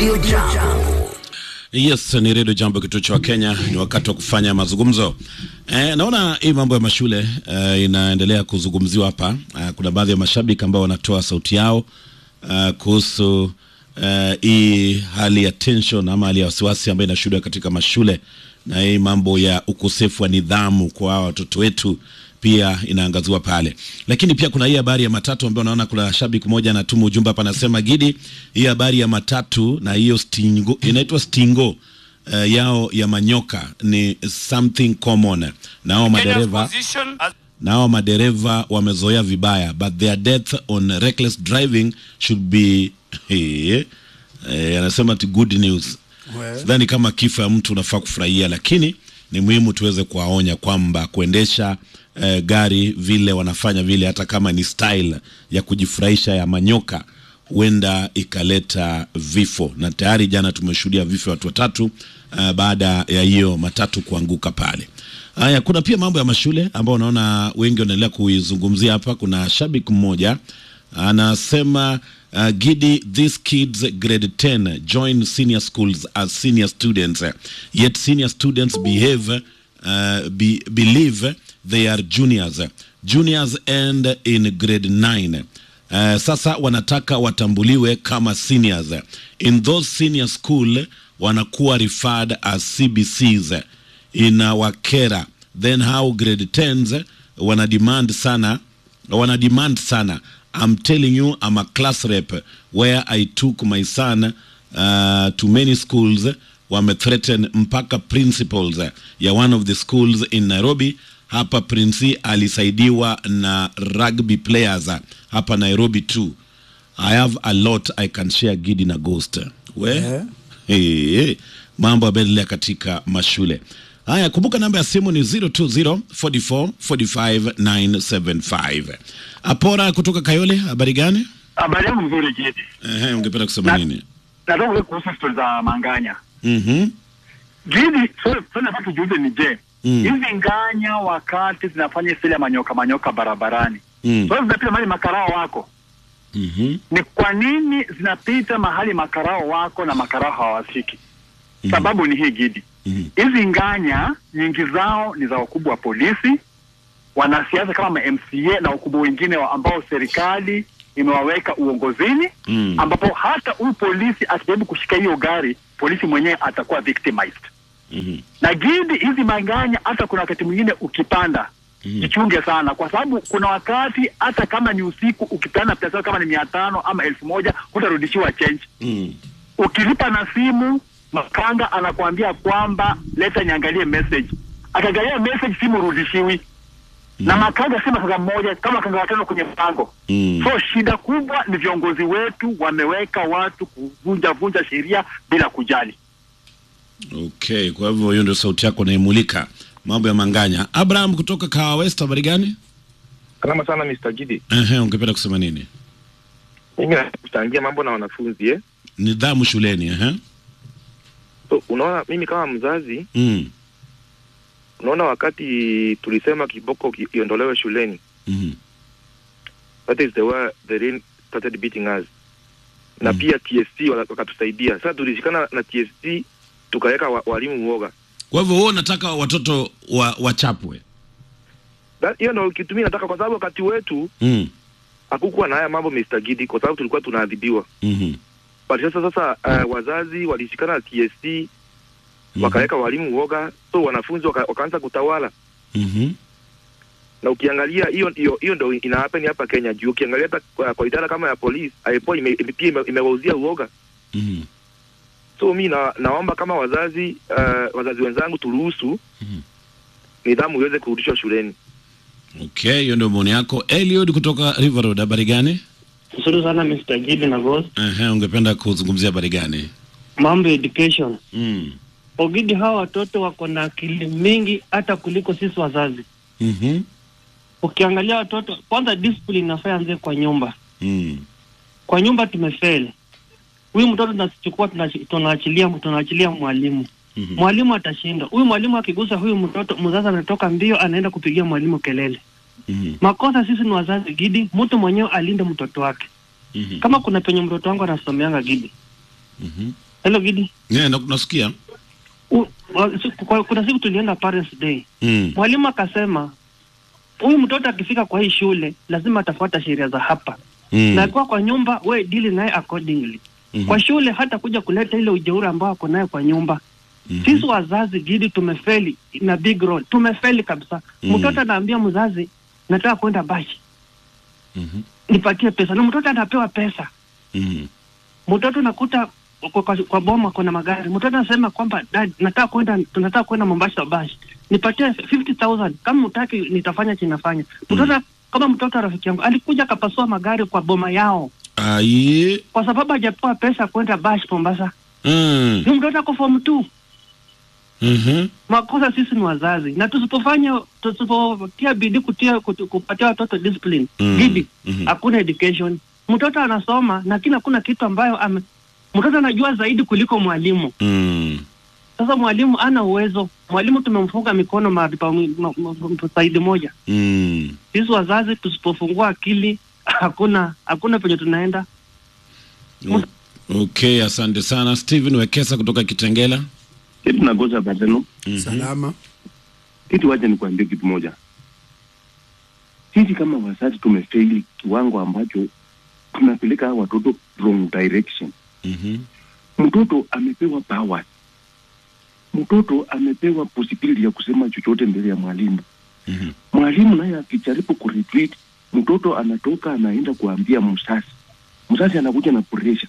Radio Jambo. Yes, ni redio Jambo, kituo cha Kenya. Ni wakati wa kufanya mazungumzo. E, naona hii mambo ya mashule e, inaendelea kuzungumziwa hapa. E, kuna baadhi ya mashabiki ambao wanatoa sauti yao e, kuhusu e, hii hali ya tension ama hali ya wasiwasi ambayo inashuhudiwa katika mashule na hii mambo ya ukosefu wa nidhamu kwa hawa watoto wetu pia inaangaziwa pale, lakini pia kuna hii habari ya matatu ambayo naona kuna shabiki mmoja anatuma ujumbe hapa, anasema Gidi, hii habari ya matatu na hiyo stingo inaitwa stingo uh, yao ya manyoka ni something common, na hao madereva na hao madereva wamezoea vibaya, but their death on reckless driving should be eh, eh, anasema ti good news. Sidhani kama kifo ya mtu unafaa kufurahia, lakini ni muhimu tuweze kuwaonya kwamba kuendesha eh, gari vile wanafanya vile, hata kama ni style ya kujifurahisha ya manyoka, huenda ikaleta vifo, na tayari jana tumeshuhudia vifo ya watu watatu uh, baada ya hiyo matatu kuanguka pale. Haya, kuna pia mambo ya mashule ambao unaona wengi wanaendelea kuizungumzia hapa. Kuna shabiki mmoja anasema uh, Gidi, these kids grade 10 join senior schools as senior students yet senior students behave uh, be, believe they are juniors juniors end in grade 9 Uh, sasa wanataka watambuliwe kama seniors in those senior school wanakuwa referred as CBCs inawakera then how grade 10s wana demand sana wana demand sana I'm telling you I'm a class rep where I took my son uh, to many schools wamethreaten mpaka principals ya one of the schools in Nairobi hapa Prince alisaidiwa na rugby players hapa Nairobi too I have a lot I can share Gidi na Ghost we Eh. hey, hey. mambo yameendelea katika mashule haya kumbuka namba ya simu ni 020 44 45 975 apora kutoka kayole habari gani Habari yangu mzuri Jedi. Ehe, ungependa kusema Na- nini Nataka kuwe kuhusu stori za Manganya. Mhm. Jedi, swali swali nataka tujiulize ni je, Mm. hizi nganya wakati zinafanya sile manyoka manyoka barabarani, Mm. swali zinapita mahali makarao wako, Mhm. ni kwa nini zinapita mahali makarao wako na makarao hawafiki? Sababu ni hii Gidi, Mhm. hizi nganya nyingi zao ni za wakubwa wa polisi, wanasiasa kama ma MCA na wakubwa wengine wa ambao serikali imewaweka uongozini Mm. ambapo hata huyu polisi akijaribu kushika hiyo gari, polisi mwenyewe atakuwa victimized. Mhm. Na Gidi, hizi manganya, hata kuna wakati mwingine ukipanda Mhm. jichunge sana, kwa sababu kuna wakati hata kama ni usiku ukipanda pesa kama ni mia tano ama elfu moja hutarudishiwa change. Mm. Ukilipa na simu, makanga anakuambia kwamba leta niangalie message. Akiangalia message, simu rudishiwi na makanga si makanga mmoja, kama makanga watano kwenye mpango Mm. So shida kubwa ni viongozi wetu wameweka watu kuvunja vunja sheria bila kujali. Okay, kwa hivyo hiyo ndio sauti yako naimulika mambo ya manganya. Abraham kutoka Kawa West, habari gani? Salama sana Mr. Gidi. Ehe, ungependa kusema nini? Mimi nataka kuchangia mambo na wanafunzi eh. Nidhamu shuleni, ehe. So, unaona mimi kama mzazi, Mm. unaona wakati tulisema kiboko ki- iondolewe shuleni, Mhm. that is the way the rain started beating us. Na Mm. pia TSC wala- wakatusaidia. Sasa tulishikana na TSC tukaweka wa, walimu uoga. Kwa hivyo wewe unataka watoto wa, wachapwe? That- Hiyo ndio kitu mimi nataka, kwa sababu wakati wetu Mm. hakukuwa na haya mambo Mr. Gidi, kwa sababu tulikuwa tunaadhibiwa. Mhm. But sasa sasa uh, wazazi walishikana na TSC Mhm. wakaweka walimu uoga, so wanafunzi waka, wakaanza kutawala Mhm. na ukiangalia hiyo hiyo hiyo ndio ina happen hapa Kenya juu ukiangalia hata kwa, kwa idara kama ya polisi IPOA ime, ime, pia ime- imewauzia uoga Mhm. so mi na, naomba kama wazazi uh, wazazi wenzangu turuhusu Mhm. nidhamu iweze kurudishwa shuleni Okay, hiyo ndio maoni yako. Eliud kutoka River Road, habari gani? Nzuri sana Mr. Gidi na Ghost. Ehe, ungependa kuzungumzia habari gani? Mambo ya education. Mm. Ogidi, hawa watoto wako na akili mingi hata kuliko sisi wazazi. Mhm. Ukiangalia watoto, kwanza discipline inafaa anze kwa nyumba. Mm. Kwa nyumba tumefail. Huyu mtoto tunachukua tunachi- tunaachilia tunaachilia mwalimu. Mhm. Mwalimu atashinda. Huyu mwalimu akigusa huyu mtoto, mzazi anatoka mbio anaenda kupigia mwalimu kelele. Mhm. Makosa sisi ni wazazi Gidi, mtu mwenyewe alinde mtoto wake. Mhm. Kama kuna penye mtoto wangu anasomeanga Gidi, Mhm. Hello Gidi. Yeah, na- nasikia. U- wa- siku- kwa- Kuna siku tulienda Parents Day. Mm. Mwalimu akasema huyu mtoto akifika kwa hii shule lazima atafuata sheria za hapa. Mm. Na akiwa kwa nyumba we deal naye accordingly. Mhm. Kwa shule hata kuja kuleta ile ujeuri ambao ako naye kwa nyumba. Mhm. Sisi wazazi Gidi tumefeli na big role. Tumefeli kabisa. Mm. Mtoto anaambia mzazi nataka kwenda bashi. Mhm. Nipatie pesa. Na mtoto anapewa pesa. Mhm. mtoto nakuta kwa, kwa, kwa boma kuna magari mtoto anasema kwamba dad nataka kwenda tunataka kwenda Mombasa bash nipatie 50000 kama utaki nitafanya chinafanya mtoto kama mtoto rafiki yangu alikuja akapasua magari kwa boma yao Aye. kwa sababu hajapewa pesa kwenda bash Mombasa Mm. ni mtoto ako form 2 Mhm. makosa sisi ni wazazi na tusipofanya tusipotia bidii kutia kutu- kupatia watoto discipline Mm. bidii Mhm. hakuna education mtoto anasoma lakini hakuna kitu ambayo ame mtoto anajua zaidi kuliko mwalimu Mm. sasa mwalimu ana uwezo mwalimu tumemfunga mikono mahali pa ma- ma- ma- saidi moja Mm. sisi wazazi tusipofungua akili hakuna hakuna penye tunaenda O- Okay, asante sana Steven Wekesa kutoka Kitengela. kitu nakosa patano salama kitu wacha nikuambie kitu moja sisi kama wazazi tumefeli kiwango ambacho tunapeleka hawa watoto wrong direction Mhm. mtoto amepewa powers mtoto amepewa possibility ya kusema chochote mbele ya mwalimu Mhm. mwalimu naye akijaribu kuretreat mtoto anatoka anaenda kuambia mzazi mzazi anakuja na pressure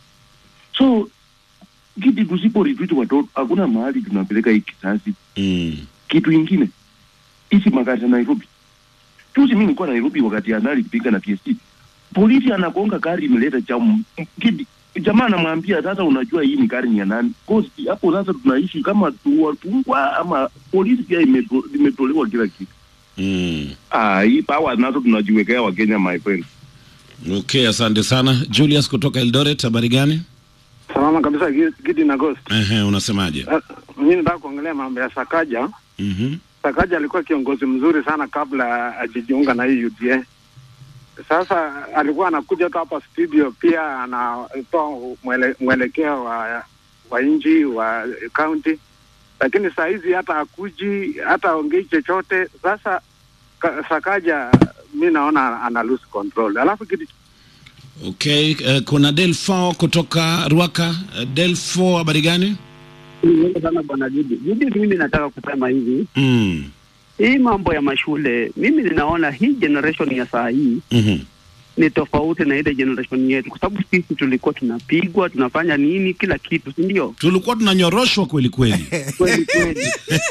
so kiti tusipo retreat watoto hakuna mahali tunapeleka hii kizazi Mm. kitu ingine hizi magari za Nairobi. Juzi mi nilikuwa Nairobi wakati anali kupika na TSC, polisi anagonga gari imeleta jamu kidi jamaa anamwambia sasa, unajua hii ni gari ni ya nani? Cause hapo sasa tunaishi kama tuwatungwa ama polisi pia imeto- imetolewa kila kitu. Mm. Ah, hii power nazo tunajiwekea Wakenya, my friend. Okay, asante sana Julius kutoka Eldoret. Habari gani? Salama kabisa Gi- Gidi na Ghost. Ehe, unasemaje? Uh, mimi nataka kuongelea mambo ya Sakaja. Mhm. Sakaja alikuwa kiongozi mzuri sana kabla ajijiunga na hii UDA. Sasa alikuwa anakuja tu hapa studio, pia anatoa mwele, mwelekeo wa wa nchi wa county, lakini saa hizi hata akuji hata aongei chochote. Sasa ka, Sakaja mi naona ana lose control. Alafu kitu Okay, uh, kuna Delfo kutoka Ruaka. Uh, Delfo, habari gani? Asante sana bwana Gidi. Gidi, mimi nataka kusema hivi, Mm. hii mambo ya mashule, mimi ninaona hii generation ya saa hii Mhm. ni tofauti na ile generation yetu, kwa sababu sisi tulikuwa tunapigwa, tunafanya nini, kila kitu, si ndio? Tulikuwa tunanyoroshwa kweli kweli. Kweli kweli.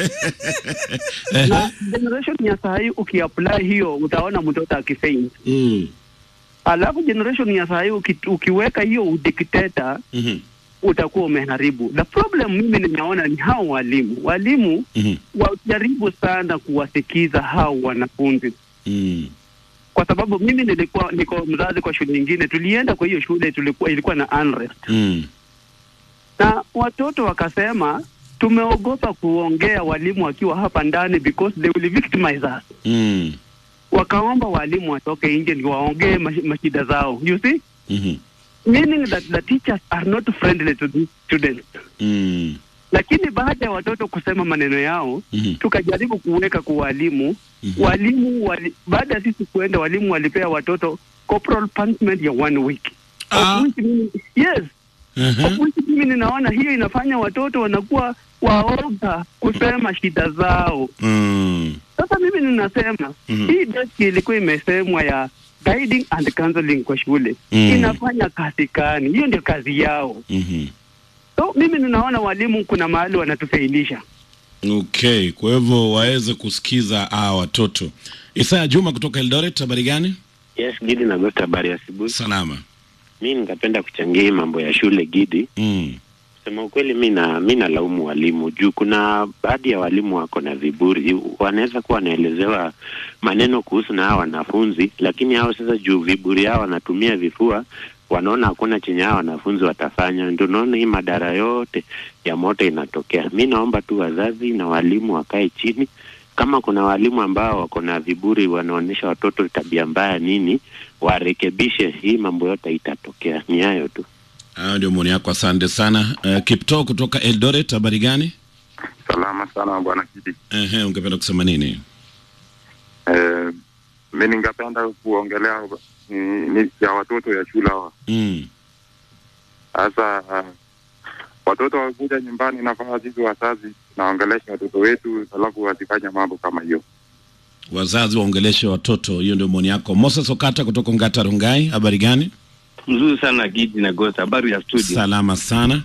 na generation ya saa hii ukiapply hiyo, utaona mtoto akifaint. Mm. Alafu generation ya saa hii uki, ukiweka hiyo udikteta Mhm. utakuwa umeharibu. The problem mimi ninaona ni hao walimu, walimu Mhm. wajaribu sana kuwasikiza hao wanafunzi Mm. kwa sababu mimi nilikuwa niko mzazi kwa shule nyingine, tulienda kwa hiyo shule, tulikuwa ilikuwa na unrest Mm. na watoto wakasema tumeogopa kuongea walimu wakiwa hapa ndani because they will victimize us. Mm. Wakaomba walimu watoke nje ndio waongee mash- mashida zao, you see Mhm. meaning that the teachers are not friendly to these students. Mm. Lakini baada ya watoto kusema maneno yao Mhm. tukajaribu kuweka kwa walimu Mhm. walimu wali, baada ya sisi kuenda walimu walipea watoto corporal punishment ya one week Ah. Of which mimi- yes Mhm. of which mimi ninaona hiyo inafanya watoto wanakuwa waoga kusema shida zao Mm. sasa mimi ninasema Mhm. hii deski ilikuwa imesemwa ya guiding and counseling kwa shule Mm. inafanya kazi gani hiyo ndio kazi yao Mhm. so mimi ninaona walimu kuna mahali wanatufailisha Okay, kwa hivyo waweze kusikiza hawa watoto. Isaya Juma kutoka Eldoret, habari gani? Yes, Gidi na Ghost, habari ya asubuhi. Salama. Mi ningependa kuchangia hii mambo ya shule Gidi. Mm. Sema ukweli, mi na mi nalaumu walimu juu kuna baadhi ya walimu wako na viburi, wanaweza kuwa wanaelezewa maneno kuhusu na hao wanafunzi, lakini hao sasa juu viburi hao wanatumia vifua, wanaona hakuna chenye hao wanafunzi watafanya. Ndio naona hii madara yote ya moto inatokea. Mi naomba tu wazazi na walimu wakae chini kama kuna walimu ambao wako na viburi wanaonyesha watoto tabia mbaya nini, warekebishe. Hii mambo yote itatokea. Ni hayo tu. Hayo ndio maoni yako, asante sana. Uh, Kipto kutoka Eldoret, habari gani? Salama sana bwana Kidi. Ehe, ungependa kusema nini? Eh, mi ningependa kuongelea ni, ni ya watoto ya shule hawa. Mm. Sasa uh, watoto wakuja nyumbani, nafaa sisi wazazi naongelesha watoto wetu, alafu wasifanye mambo kama hiyo. Wazazi waongeleshe watoto, hiyo ndio maoni yako. Moses Okata kutoka Ngata Rungai, habari gani? Mzuri sana Gidi na Ghost, habari ya studio. Salama sana.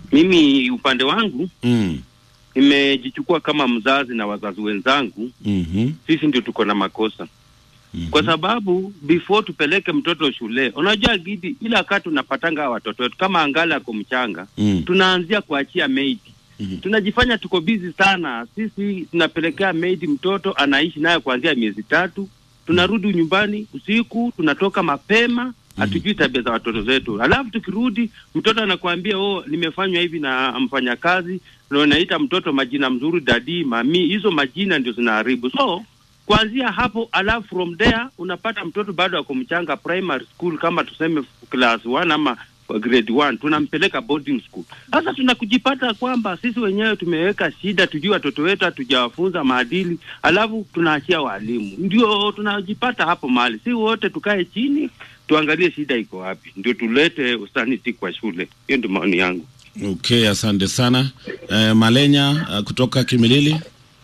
Mimi upande wangu Mm. nimejichukua kama mzazi na wazazi wenzangu, Mhm. sisi ndio tuko na makosa kwa sababu before tupeleke mtoto shule, unajua Gidi, ila wakati unapatanga hawa watoto wetu kama angali ako mchanga Mm. tunaanzia kuachia maid Mhm. tunajifanya tuko busy sana sisi tunapelekea maid mtoto anaishi naye kuanzia miezi tatu tunarudi nyumbani usiku tunatoka mapema hatujui tabia za watoto zetu alafu tukirudi mtoto anakuambia oh nimefanywa hivi na mfanyakazi na unaita mtoto majina mzuri dadi mami hizo majina ndio zinaharibu so kuanzia hapo alafu from there unapata mtoto bado ako mchanga primary school kama tuseme class 1 ama grade 1 tunampeleka boarding school sasa tunakujipata kwamba sisi wenyewe tumeweka shida tujui watoto wetu hatujawafunza maadili alafu tunaachia walimu ndio tunajipata hapo mahali si wote tukae chini tuangalie shida iko wapi ndio tulete usaniti kwa shule hiyo ndio maoni yangu Okay, asante sana. Eh, Malenya uh, kutoka Kimilili.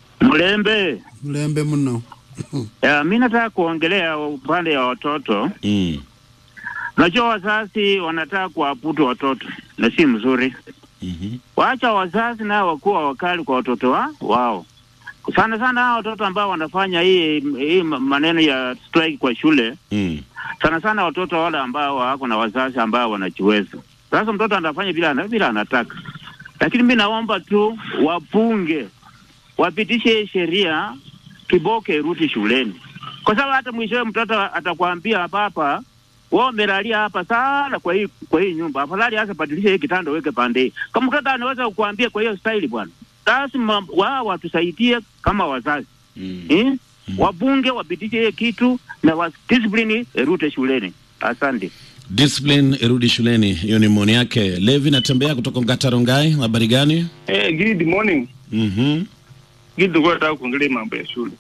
Mlembe, Mlembe mno. ya, mi nataka kuongelea upande ya watoto. Mm. Unajua wazazi wanataka kuwaputu watoto na si mzuri. Mhm. Waacha wazazi nao wakuwa wakali kwa watoto wa, wao sana sana hao watoto ambao wanafanya hii hii maneno ya strike kwa shule Mm. sana sana watoto wale ambao wako na wazazi ambao wanajiweza. Sasa mtoto anafanya bila ana- bila anataka, lakini mi naomba tu wapunge wapitishe sheria kiboke irudi shuleni, kwa sababu hata mwishowe mtoto atakwambia hapa hapa wewe umelalia hapa sana kwa hii kwa hii nyumba, afadhali hasa badilisha hii kitanda uweke pande hii. Kama mtoto anaweza kukuambia kwa hiyo style bwana, lazima wao watusaidie kama wazazi Mm. eh? Wabunge wapitishe hiyo kitu na wa discipline irute shuleni. Asante. Discipline irudi shuleni, hiyo ni maoni yake. Levi natembea kutoka Ngata Rungai, habari gani? Eh, good morning. Mhm. Gidi kwa nataka kuongelea mambo ya shule.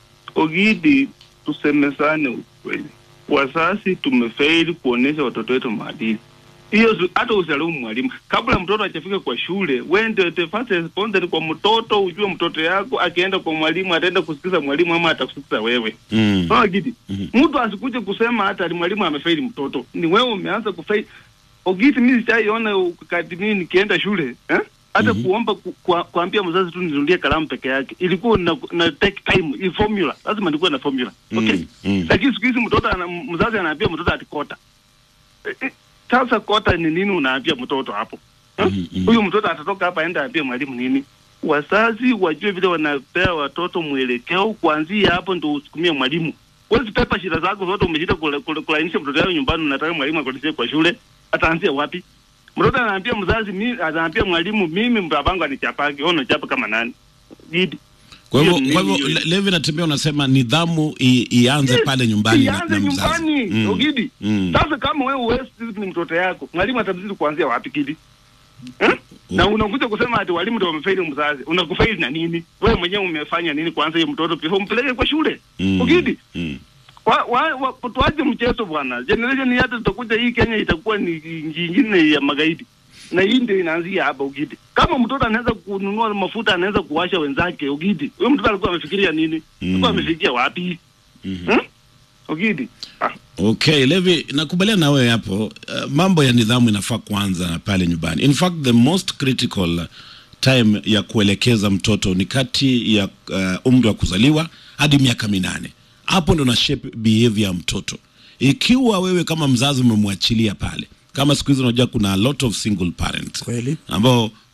Ogidi, tusemezane ukweli. Wazazi tumefaili kuonesha watoto wetu maadili. Hiyo su- hata usalaumu mwalimu. Kabla mtoto hajafika kwa shule, wewe ndio the first responsible kwa mtoto, ujue mtoto yako akienda kwa mwalimu ataenda kusikiza mwalimu ama atakusikiza wewe. Mm. Sawa Gidi. Mtu asikuje kusema hata ni mwalimu amefaili mtoto. Ni wewe umeanza kufaili. Ogidi, mimi sijaiona wakati mimi nikienda shule, eh? Hata kuomba ku, kwa, kuambia mzazi tu ninunulie kalamu peke yake. Ilikuwa na, na take time, i formula. Lazima nikuwe na formula. Okay? Mm. Mm. Lakini siku hizi mtoto ana, mzazi anaambia mtoto ati kota. Eh, eh, Sasa kota ni nini unaambia mtoto hapo? Eh? Huyu mtoto atatoka hapa aenda aambie mwalimu nini? Wazazi wajue vile wanapea watoto mwelekeo, kuanzia hapo ndo usukumie mwalimu. Huwezi pepa shida zako zote, umeshinda kula- kula- kulainisha mtoto yao nyumbani, unataka mwalimu akuletee kwa shule, ataanzia wapi? Mtoto anaambia mzazi, mimi anaambia mwalimu, mimi babangu anichapaki, wewe unachapa kama nani? Gidi. Kwa hivyo Hiyo kwa ni- hivyo Le- Levi natembea unasema nidhamu i, ianze pale nyumbani na, Ianze na mzazi. nyumbani Mm. Ogidi. Mm. Sasa kama wewe huwezi ni mtoto yako, mwalimu atamzidi kuanzia wapi Gidi? Eh? Na unakuja kusema ati walimu ndio wamefaili mzazi. Unakufaili na nini? Wewe mwenyewe umefanya nini kwanza hiyo mtoto pia umpeleke kwa shule? Mm. Ogidi. Mm. Wa, wa, wa, tuache mchezo bwana. Generation hii hata tutakuja hii Kenya itakuwa ni nchi nyingine ya magaidi. Na hii ndio inaanzia hapa Ugidi. Kama mtoto anaweza kununua mafuta anaweza kuwasha wenzake Ugidi. Huyo mtoto alikuwa amefikiria nini? Alikuwa amefikia wapi? Hmm? Ugidi. Ah. Okay, Levi, nakubaliana na wewe hapo. Uh, mambo ya nidhamu inafaa kuanza pale nyumbani. In fact, the most critical time ya kuelekeza mtoto ni kati ya uh, umri wa kuzaliwa hadi miaka minane. Hapo ndo na shape behavior ya mtoto. Ikiwa wewe kama mzazi umemwachilia pale, kama siku hizi unajua kuna a lot of single parents Kweli. ambao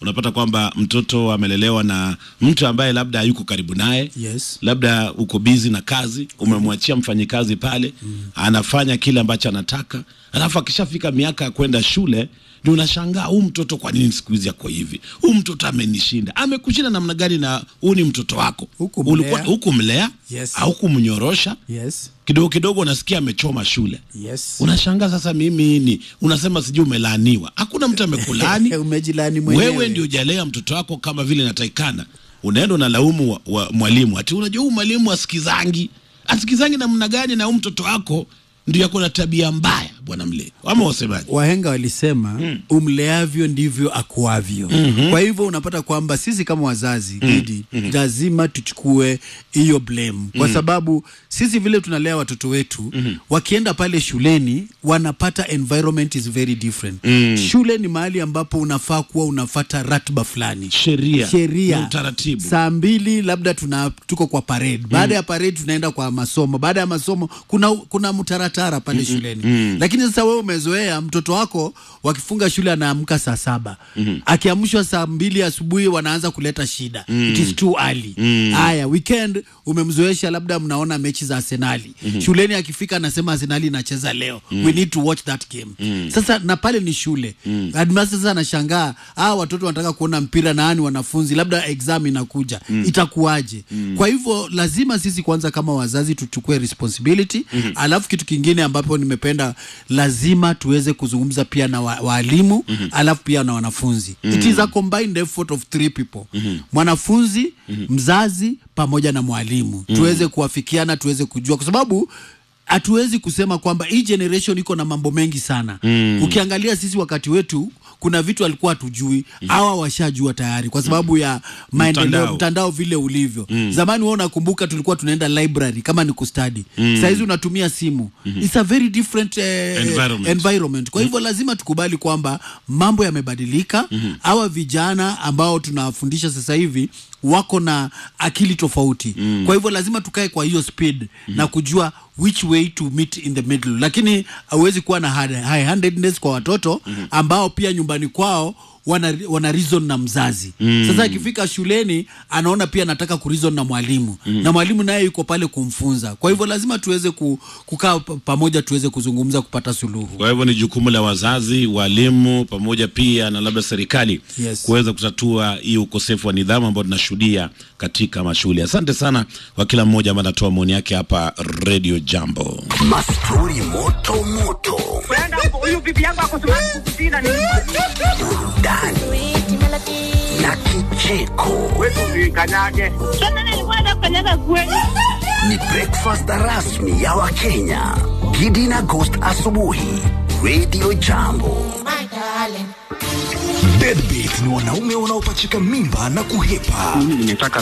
unapata kwamba mtoto amelelewa na mtu ambaye labda hayuko karibu naye Yes. labda uko bizi na kazi umemwachia mfanyikazi pale anafanya kile ambacho anataka alafu akishafika miaka ya kwenda shule ndio unashangaa huu mtoto kwa nini siku hizi ako hivi huu mtoto amenishinda amekushinda namna gani na huu ni mtoto wako Hukumlea. hukumlea Yes. au kumnyorosha Yes. kidogo kidogo unasikia amechoma shule Yes. unashangaa sasa mimi ni unasema sijui umelaaniwa hakuna mtu amekulaani Umejilani mwenyewe. wewe ndio ujalea mtoto wako kama vile inatakikana unaenda unalaumu wa, wa, mwalimu ati unajua huu mwalimu asikizangi asikizangi namna gani na huu mtoto wako ndio yako na tabia mbaya bwana mle ama wasemaji wahenga walisema umleavyo ndivyo akuavyo Mhm. kwa hivyo unapata kwamba sisi kama wazazi Mm. Gidi, Mhm. lazima tuchukue hiyo blame kwa Mm. sababu sisi vile tunalea watoto wetu wakienda pale shuleni wanapata environment is very different Mm. shule ni mahali ambapo unafaa kuwa unafata ratba fulani sheria sheria na utaratibu saa mbili labda tuna tuko kwa parade baada ya parade tunaenda kwa masomo baada ya masomo kuna kuna mtaratara pale Mhm. shuleni Mm. lakini sasa wewe umezoea mtoto wako wakifunga shule anaamka saa saba Mhm. akiamshwa saa mbili asubuhi wanaanza kuleta shida Mm. it is too early Mm. haya weekend umemzoesha labda mnaona mechi za arsenali Mhm. shuleni akifika anasema arsenali inacheza leo Mm. we need to watch that game Mm. sasa na pale ni shule Mm. Headmaster sasa anashangaa ah watoto wanataka kuona mpira na ni wanafunzi labda exam inakuja Mm. itakuwaje Mm. kwa hivyo lazima sisi kwanza kama wazazi tuchukue responsibility Mhm. alafu kitu kingine ambapo nimependa lazima tuweze kuzungumza pia na wa- waalimu Mhm. alafu pia na wanafunzi Mm. it is a combined effort of three people Mhm. mwanafunzi Mhm. mzazi pamoja na mwalimu Mhm. tuweze kuafikiana tuweze kujua kwa sababu hatuwezi kusema kwamba hii generation iko na mambo mengi sana Mm. ukiangalia sisi wakati wetu kuna vitu alikuwa hatujui hawa washajua tayari kwa sababu ya maendeleo Mtandao. mtandao, vile ulivyo Mm. zamani wewe unakumbuka tulikuwa tunaenda library kama ni kustadi Mm. sahizi unatumia simu Mhm. It's a very different eh, Environment. environment. kwa hivyo lazima tukubali kwamba mambo yamebadilika Mhm. hawa vijana ambao tunawafundisha sasa hivi wako na akili tofauti Mm. kwa hivyo lazima tukae kwa hiyo speed na kujua which way to meet in the middle lakini hauwezi kuwa na high handedness kwa watoto ambao pia nyumbani kwao wana, wana reason na mzazi Mm. sasa akifika shuleni anaona pia anataka kurizon na mwalimu Mm. na mwalimu naye yuko pale kumfunza kwa hivyo lazima tuweze ku, kukaa pa- pamoja tuweze kuzungumza kupata suluhu kwa hivyo ni jukumu la wazazi walimu pamoja pia na labda serikali Yes. kuweza kutatua hii ukosefu wa nidhamu ambao tunashuhudia katika mashule asante sana kwa kila mmoja ambaye anatoa maoni yake hapa radio jambo Mastori moto moto, huyu bibi yangu akosumakukutina ni burudani na kicheko. kanyage sasa nilikuwa nafanyaga kweli Ni breakfast rasmi ya Wakenya. Gidi na Ghost asubuhi, Radio Jambo. Deadbeat ni wanaume wanaopachika mimba na kuhepa. Mimi nimetaka